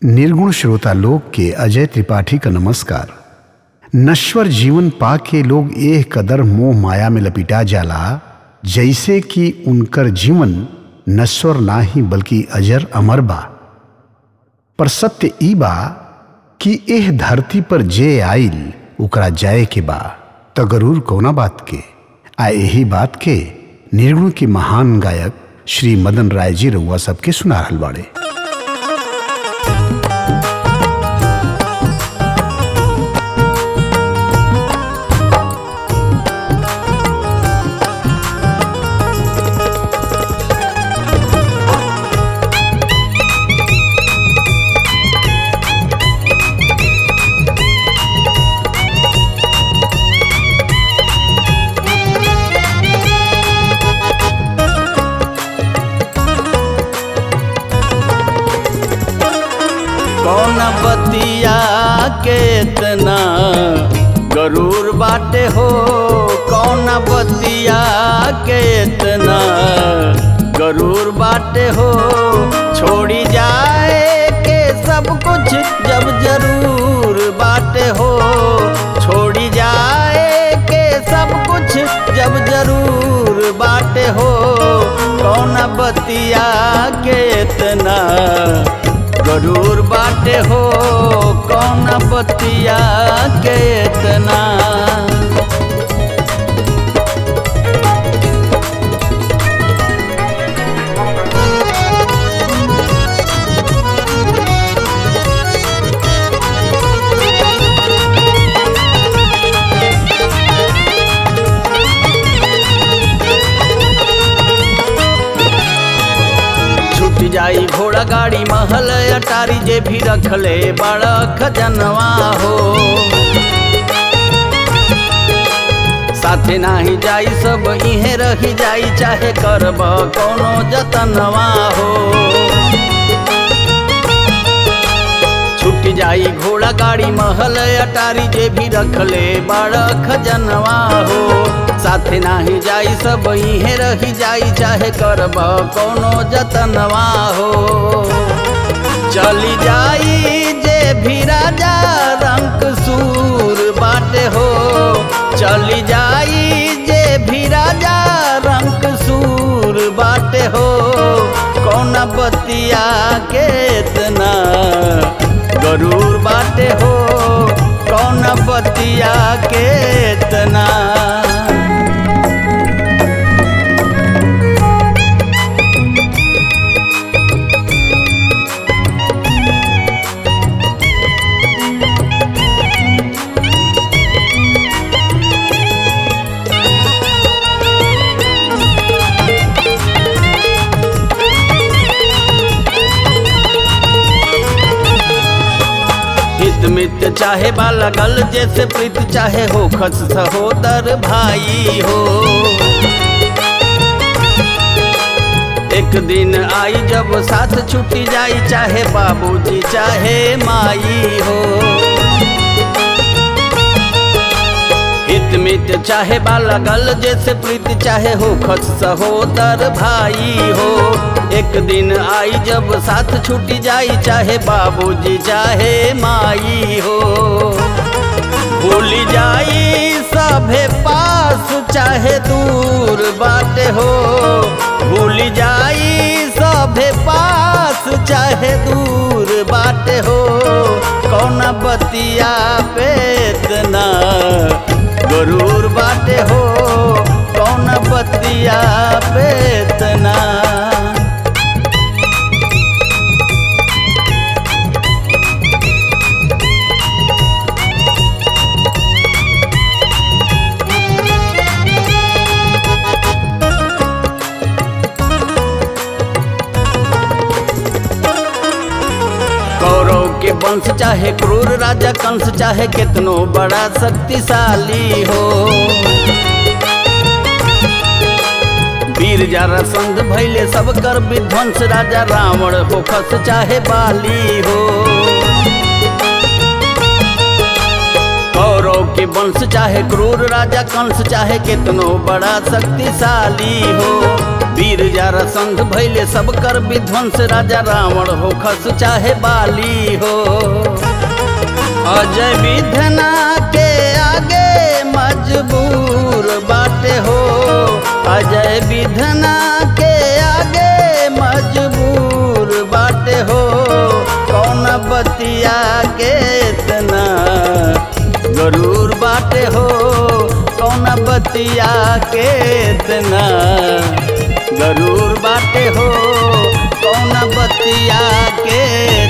निर्गुण श्रोता लोग के अजय त्रिपाठी का नमस्कार नश्वर जीवन पा के लोग एह कदर मोह माया में लपिटा जाला जैसे कि उनकर जीवन नश्वर ना ही बल्कि अजर अमर बा पर सत्य ई बा कि एह धरती पर जे आइल ओकरा जाए के बा त गरूर कौना बात के आ यही बात के निर्गुण के महान गायक श्री मदन राय जी रउआ सबके सुना रहल बाड़े कौन बतिया के इतना गरूर बाटे हो कौन बतिया के इतना गरूर बाटे हो छोड़ी जाए के सब कुछ जब जरूर बाटे हो छोड़ी जाए के सब कुछ जब जरूर बाटे हो कौन बतिया के इतना गरूर बाटे हो कौन बतिया के इतना छूट जाई घोड़ा गाड़ी महल अटारी जे भी रखले बड़ा खजनवा हो साथे नाही जाई सब इहे रही जाई चाहे करब कोनो जतनवा हो छूट जाई घोड़ा गाड़ी महल अटारी जे भी रखले बड़ा खजनवा हो साथे नाही जाई सब इहे रही जाई चाहे करब कोनो जतनवा हो चली जाई जे भी राजा रंग सूर बाटे हो चली जाई जे भी राजा रंग सूर बाटे हो कौन बतिया के इतना गरूर बाटे हो कौन बतिया के इतना हित मित चाहे बाला गल जैसे प्रीत चाहे हो खस सहोदर भाई हो एक दिन आई जब साथ छुट्टी जाई चाहे बाबूजी चाहे माई हो हित मित चाहे बाला गल जैसे प्रीत चाहे हो खस सहोदर भाई हो एक दिन आई जब साथ छूटी जाई चाहे बाबूजी चाहे माई हो भूल जाई सभे पास चाहे दूर बाटे हो भूल जाई सभे पास चाहे दूर बाटे हो कौन बतिया पे इतना गरूर बाटे हो कौन बतिया पे इतना कौरव के वंश चाहे क्रूर राजा कंस चाहे कितनो बड़ा शक्तिशाली हो वीर जरा संध भैले सब कर विध्वंस राजा रावण हो खस चाहे बाली हो कौरव के वंश चाहे क्रूर राजा कंस चाहे कितनो बड़ा शक्तिशाली हो वीर जारा संघ भैले सब कर विध्वंस राजा रावण हो खस चाहे बाली हो अजय विधना के आगे मजबूर बाटे हो अजय विधना के आगे मजबूर बाटे हो कौन बतिया के इतना गरूर बाटे हो कौन बतिया के इतना गरूर बाटे हो कौन बतिया के